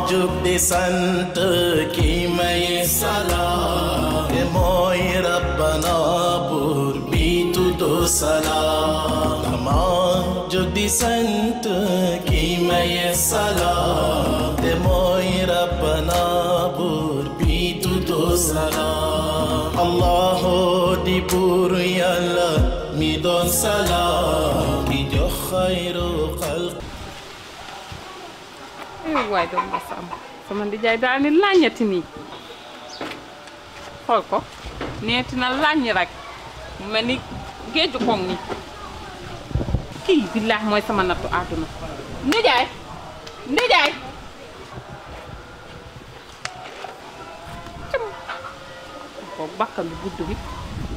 jug di sant ki may salaam te mooy rabbana buur bi tuddu salaam dama jug di sant ki may salaam te mooy rabbana buur bi tuddu salaam allahu di buur yàlla mi doon salaam di jox xayru xalq eh waay doom ba sàmm sama ndijaay daal ni làññati nii xool ko neeti na làññ rek mu mel ni géeju koŋ ni kii billaah mooy sama nattu àdduna ndijaay ndijaay cam ko bakkan bi gudd bi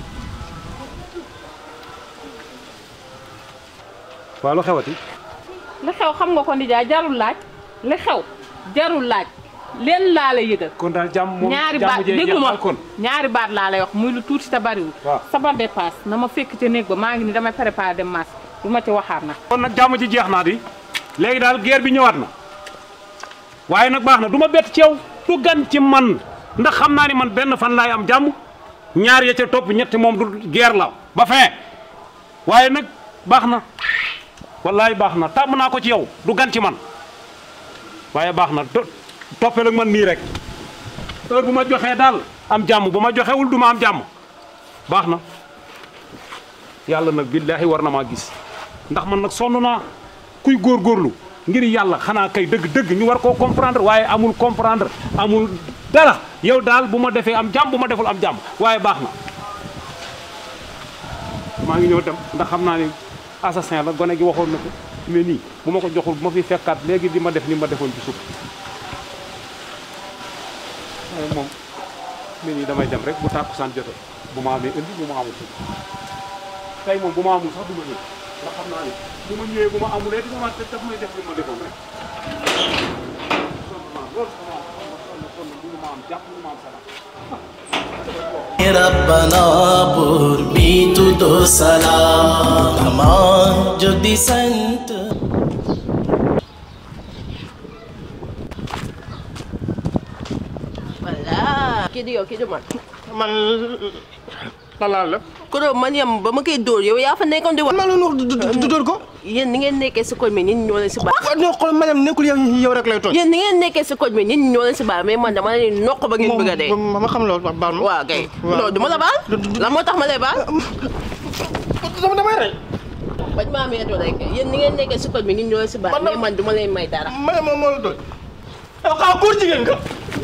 waaw lu xewati li xew xam nga ko ndijaay jarul laaj li xew jarul laaj leen laa la yëgal kon daal jàmm moom ñaari jàmm baat jee déglu ma jeexal kon ñaari baat laa lay wax muy lu tuuti te bariwul waaw. sabar dépasse na ma fekk ca néeg ba maa ngi ni damay préparé dem maas du ma ci waxaat nag kon nag jàmm ji jeex naa di léegi daal guerre bi ñëwaat na waaye nag baax na du ma bett ci yow du gan ci man ndax xam naa ni man benn fan laay am jàmm ñaar ya ca topp ñetti moom du guerre la ba fin waaye nag baax na wallaay baax na tàmm naa ko ci yow du gan ci man waaye baax na to- toppal ak man nii rek heure bu ma joxee daal am jàmm bu ma joxewul du ma am jàmm baax na yàlla nag billaahi war na maa gis ndax man nag sonn naa kuy góorgóorlu ngir yàlla xanaa kay dëgg-dëgg ñu war koo comprendre waaye amul comprendre amul dara yow daal bu ma defee am jàmm bu ma deful am jàmm waaye baax na maa ngi ñëw dem ndax xam naa ni assassin la gone gi waxoon na ko mais nii bu ma ko joxul bu ma fi fekkaat léegi di ma def ni ma defoon ci suuf waaye moom mais nii damay dem rek bu tàkkusaan jote bu ma amee indi bu ma amul tey moom bu ma amul sax du ma ñëw ndax xam naa ni bu ma ñëwee bu ma amulee di ma daf may def li ma defoon rek sonn naa loolu sama sonn sonn mënu ma am jàpp mënu ma am salaam rabbana buur bi tuddu salaam dama jóg di sant voilà kii di yow kii di man man lan laa la ko doon man yam ba ma koy dóor yow yaa fa nekkoon di wax man la wax du dóor ko yéen ni ngeen nekkee si koñ bi nit ñi ñoo leen si baax waaw non xool madame nekkul yow yow rek lay tooñ yéen ni ngeen nekkee si koñ bi nit ñi ñoo leen si baax mais man dama leen noq ba ngeen bëgg a dee ma ma xam loolu wax baal ma waaw kay waaw. non du ma la baal lan moo tax ma lay baal dama damay rey bañ maa meetu rek yéen ni ngeen nekkee si koñ bi nit ñi ñoo leen si baax Man la- mais man du ma leen may dara madame moom moo la tooñ yow xaw góor jigéen nga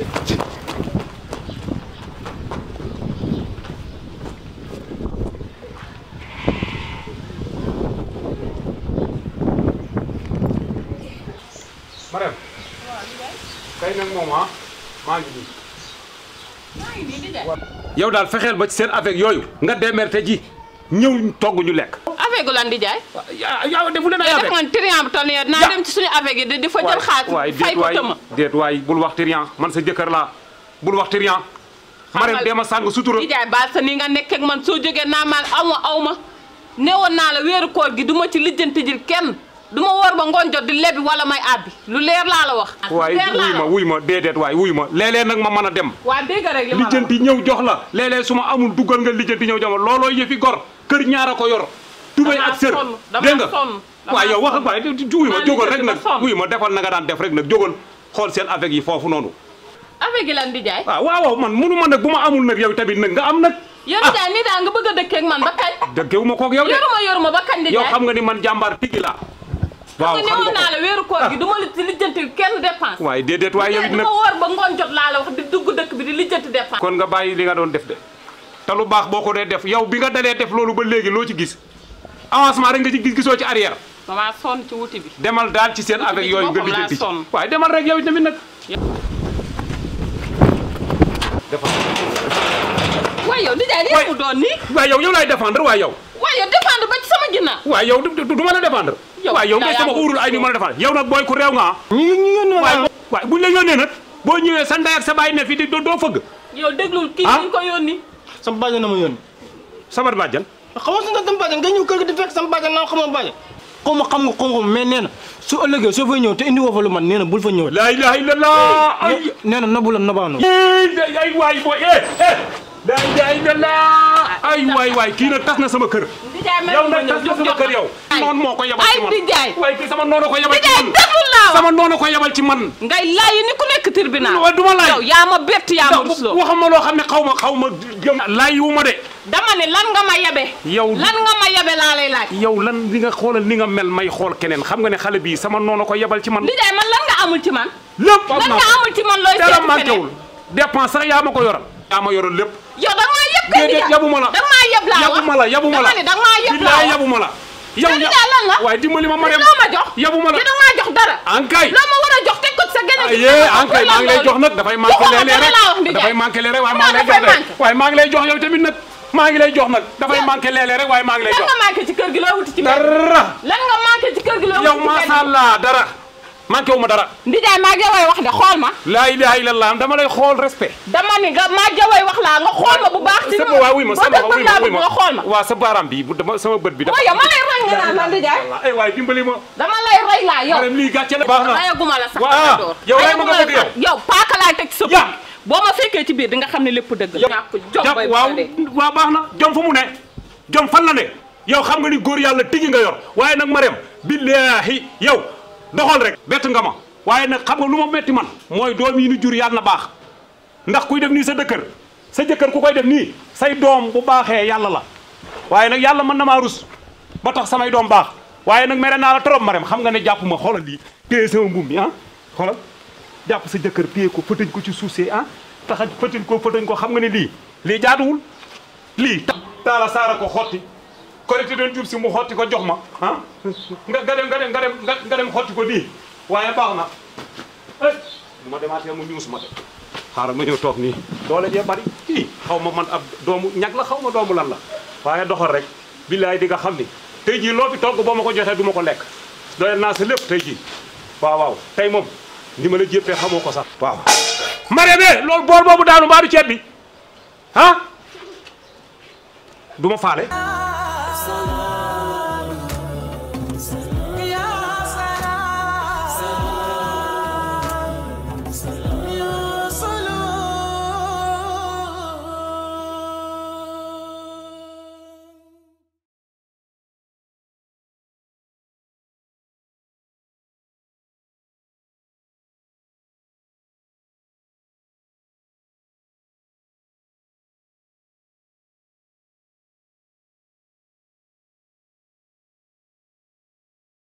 Marème tey nag moom ah maa ngi nii maa ngi nii di de yow daal fexeel ba ci seen avec yooyu nga démerde ji ñëw togg ñu lekk avec lan di jaay yaa yaa defu leen ay def avec man triant bu toll nii naa Ya. dem ci suñu avec yi di di fa jël xaalis waay fay déet ko waay tëma déet waay bul wax trian man sa jëkkër laa bul wax trian Marème dee ma sàng sutura di jaay baal sa ni nga nekk ak man soo jógee naa maan aw ma aw ma newoon naa la weeru koor gi du ma ci lijjanti jil kenn du ma woor ba ngoon jot di lebi wala may àbbi lu leer laa la wax waay leer laa wuy la ma wax. wuy ma déedéet waay wuy ma léeg-léeg nag ma mën a dem waa dégg rek li ma la wax. lijjanti ñëw jox la léeg-léeg su ma amul duggal nga lijjanti ñëw jox ma looloo yëfi gor kër ñaar a ko yor tubéy Damaa ak sër sonn, damaa dégg nga sonn, damaa waaw yow wax sonn. waay wuy ma Maa jógal rek lijjanti ba nag sonn. wuy ma defal na nga daan def rek nag jógal xool seen avec yi foofu noonu avec yi lan di jaay waaw waaw waaw man munu ma nag bu ma amul nag yow tamit nag nga am nag yow di jaay nii daal nga bëgg a dëkkee ak man ba kañ dëggewu ma koog yow de yoruma yoruma ba kañ di yow jaay xam nga ni man jàmbaar tigi laa waaw nga xam newoon nga naa la ko weeru koor gi du ma li lijjanti kenn dépense waaye déedéet waaye yow it du nag ma woor ba ngoon jot laa la wax di dugg dëkk bi di lijjanti dépense kon nga bàyyi li nga doon def de te lu baax boo ko dee def yow bi nga dalee def loolu ba léegi loo ci gis avancement rek nga ci gis gisoo ci arrière damaa sonn ci wuti bi demal daal ci seen avec ci yooyu nga boppam laa lijjanti ci sonn. waaye demal rek yow tamit nag defal waaye yow di jaay Waay. nii mu doon nii waaye yow yow laay défendre waaye yow waaye yow défendre ba ci sama ginnaaw waaye yow du du ma la défendre Yow waaye yow daa ngay sama yaa uurul ay ni ma la défendre yow nag booy ku réew nga ah ñu ñu yónni waaye ma waaye buñ la yónnee nag boo ñëwee sa ndey ak sa baay ne fi di doo doo fëgg yow déglul kii Ah. ñu ko yónni sama bàjjan na ma yónni sabar bàjjan xamoo si nga sama bàjjan nga ñëw kër gi di fekk sama bàjjan naa xamoo bàjjan xaw ma xam nga xaw ma mais nee na su ëllëgee soo fay ñëw te indi woo fa lu man nee na bul fa ñëw la ilaha illallah ay nee na nobu la nobaano ay ay waay booy eh eh la ilaha illallah ay waay waay kii nag tas na sama kër Ndijaay may yow ma nag ñëw tas na sama kër yow noonu moo ko yebal ay ci man Ndijaay waaye kii sama noonu ko yebal ci Ndijaay man déglu naa wax sama noonu ko yebal ci man ngay laaj ni ku nekk tribunal waaw duma laaj yow yaa ma bett yaa ma rusloo waxuma loo xam ne xaw ma xaw ma gëm laaj wu ma de dama ne lan nga ma yabe yow lan nga ma yabe laa lay laaj yow lan li nga xoolal ni nga mel may xool keneen xam nga ne xale bii sama noonu ko yebal ci man Ndijaay man lan nga amul ci man lépp am lan naa nga ko amul ci man looy dara seeti manqué feneen wul dépense sax yaa ma ko yoral yaa ma yoral lépp yow da nga maa yeb kay déedéet Ndijaay yabuma la da nga maa yeb laa wax yabuma la yabuma la dama ne da nga maa yeb laa billaay wax yabuma la yow Te Ndijaay lan la waaye dimbali ma ma dem loo ma jox yabuma la te da nga maa jox dara ankay loo ma war a jox teg ko ci sa gën a ayee ankay maa ngi lay jox nag dafay manqué Joxuma léeg-léeg dara laa wax rek Ndijaay. dafay manqué léeg-léeg waaye Xanaa maa ngi lay jox dafay rek manqué. waaye maa ngi lay jox yow tamit nag maa ngi lay jox nag dafay Ya- manqué léeg-léeg rek waaye maa ngi lay lan jox nga manqué ci kër gi loo wuti ci mbedd dara lan nga manqué ci kër gi loo wuti yow ci mbedd macha allah dara manqué wu ma dara Ndijaay maa jaway wax de xool ma laa ilaha illallah dama lay xool respect dama ni nga maa jaway wax laa nga xool ma bu baax ci sama waa wuy ma boo sama def wuy bëgg laa ma wuy bëgg ma nga xool ma waa sa baaraam bi bu dama sama bët bi dafa waaye ma lay rey nga naan la Ndijaay ay waay dimbali ma dama lay rey laa yow madame lii gàcce la baax na rayaguma la sax Waa, dama door yow rey ma nga Rayaguma la bëgg sax. yow paaka laay teg ci sa Ya. put boo ma fekkee ci biir di nga xam ne lépp dëgg la ñàkk jom jàpp bay waaw bëgg a dee. waaw baax na jom fa mu ne jom fan la ne yow xam nga ni góor yàlla tigi nga yor waaye nag Marème billaahi yow doxal rek bett nga ma waaye nag xam nga lu ma metti man mooy doom yi ni jur yàlla na baax ndax kuy def nii sa dëkkër sa jëkkër ku koy def nii say doom bu baaxee yàlla la waaye nag yàlla mën na maa rus ba tax samay doom baax waaye nag mere naa la trop Marème xam nga ne jàpp ma xoolal lii téye sama mbuum mi ah xoolal jàpp sa jëkkër téye ko fëtëñ ko ci suuf si ah taxa fëtëñ ko fëtëñ ko xam nga ne lii lii jaaduwul lii ta taala saara ko xotti korité doon jub si mu xotti ko jox ma ah nga nga dem nga dem nga dem nga nga dem xotti ko nii waaye baax na eh bu ma demaatee mu ñuus ma de xaaral ma ñëw toog nii doole jee bari kii xaw ma man ab doomu ñag la xaw ma doomu lan la waaye doxal rek billaay di nga xam ni tey jii loo fi togg boo ma ko joxee du ma ko lekk doyal naa sa lépp tey jii waaw waaw tey moom ni ma la jéppee xamoo ko sax waaw Marème loolu bool boobu daanu mbaa du ceeb bi ah du ma faale Solo